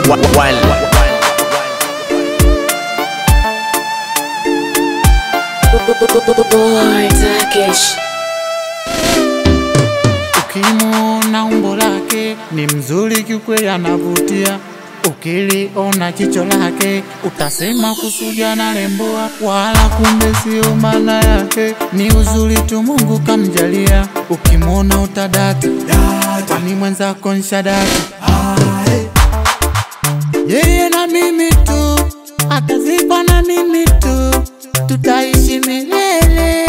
One. Boy, Turkish. Ukimwona umbo lake ni mzuri kiukweli, anavutia. Ukiliona jicho lake utasema kusudi analemboa, wala kumbe sio maana yake, ni uzuri tu Mungu kamjalia. Ukimwona utadata, kwani mwenzako nshadata. Yeye na mimi tu, atazikwa na mimi tu, tutaishi milele.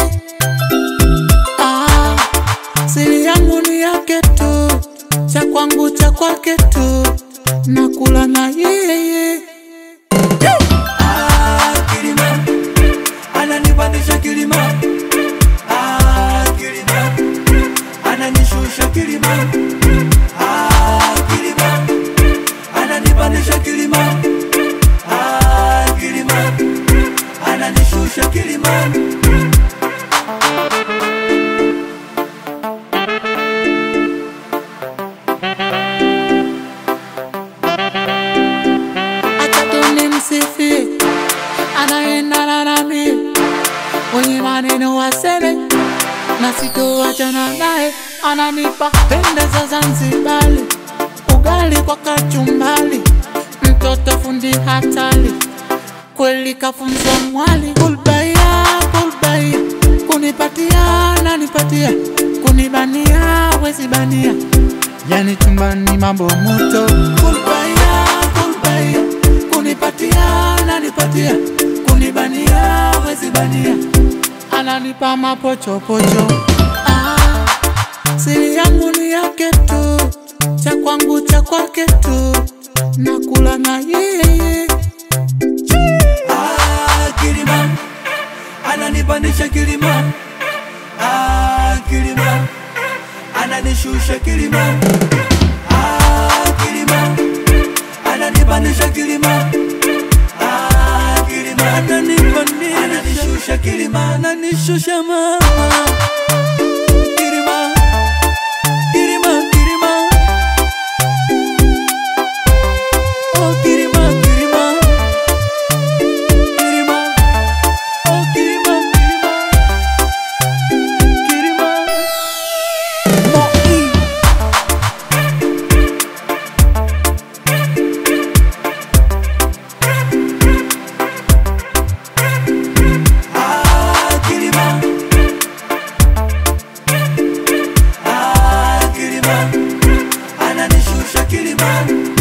Ah, siri yangu ni yake tu, cha kwangu cha kwake tu, nakula na yeye. Ah, kilima ananipandisha kilima ah, kilima ananishusha kilima ah, kilima ananipandisha kilima ah, kilima ananishusha kilima Acha tu nimsifie, anaendana nami, wenye maneno waseme, na sitoachana naye, ananipa pende za Zanzibari, ugali kwa kachumbali, mtoto fundi hatari, kweli kafunzwa mwali, kulbaia kulbaia, kunipatia nanipatia, kunibania wezi bania, yani chumbani mambo moto, kulbaia kulbaia, kunipatia nanipatia, kunibania wezi bania, ananipa mapochopocho ah, siri yangu ni yake tu, cha kwangu cha kwake tu, nakula na yeye Ah, kilima ananipandisha kilima ah, kilima ananishusha kilima ah, kilima ananipandisha kilima ah, kilima ananipandisha ananishusha kilima ananishusha mama kilima kilima kilima oh kilima kilima Kirima, oh Kirima, Kirima, Kirima. Moi. Ah, Kirima. Ah, Kirima. Ananishusha Kirima